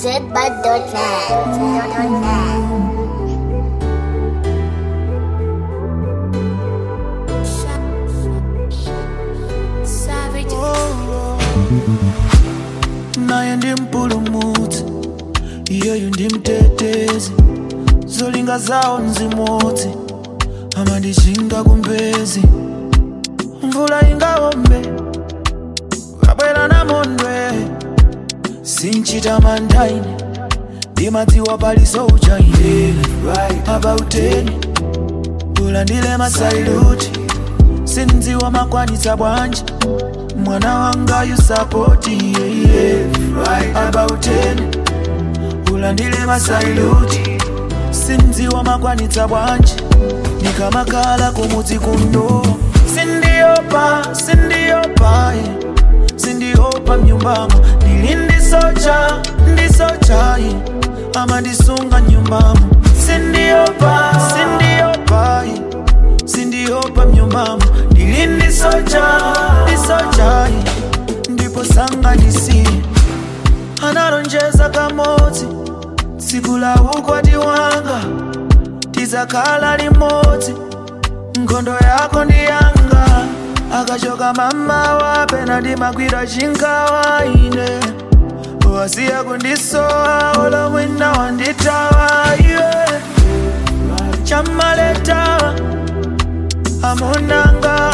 zbud.net. naye ndi mpulumutsi iyeyu ndi mtetezi zolinga zawo nzimodzi amandichinga kumbezi mvula ingawombe kabwera namondwe sinchita mandaine ndimadziwa paliso uchaine abauteni ulandile masailuti sindziwa makwanitsa bwanji mwana wanga yusapoti yeye abauteni ulandile masailuti sindziwa makwanitsa bwanji nikamakala kumudzi kuno sindiopa sindiopa eh. sindiopa mnyumbamo ndili ndisocha ndisocha eh. ama ndisunga nyumbamo sindiopa sindiopa eh. sindiopa mnyumbamo ndili ndisocha ndisocha eh. ndipo sanganisi analonjeza kamodzi tsiku la ukwati wanga tizakhala limodzi nkhondo yako ndi yanga akachoka mama wapena ndimagwira chingawa ine wasiya kundisowa olomwina wanditawa iwe chamaletawa amunanga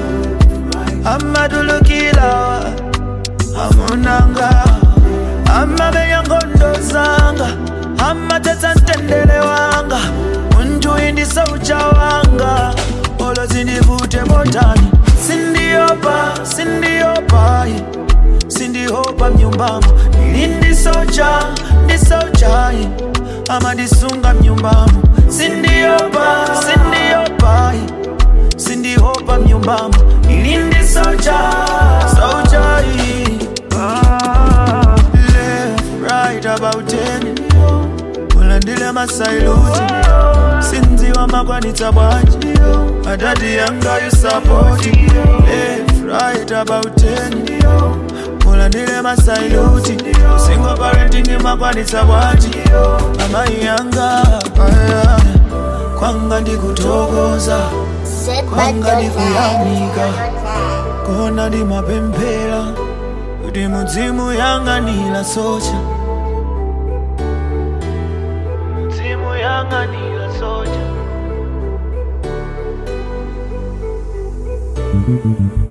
amatulukilawa amunanga amamenya nkhondo zanga amatetsa mtendere wanga munthu indisaucha wanga olo zindivute motani sindiopa sindiopa eh. sindiopa mnyumbamo ili ndisocha ndisocha eh. amandisunga mnyumbamo sindiopa sindiopa eh. sindiopa mnyumbamo ili ndisocha socha eh. ah, left right about ten ulandile masailuti sindziwa makwanitsa bwanji adadi yanga yusapoti left right about ten ulandile masailuti single parenting makwanitsa bwanji amayi yanga aya, kwanga ndikutokoza kwanga ndikuyamika kona ndimapemphera kuti mudzimu yang'anira socha mudzimu yang'anira socha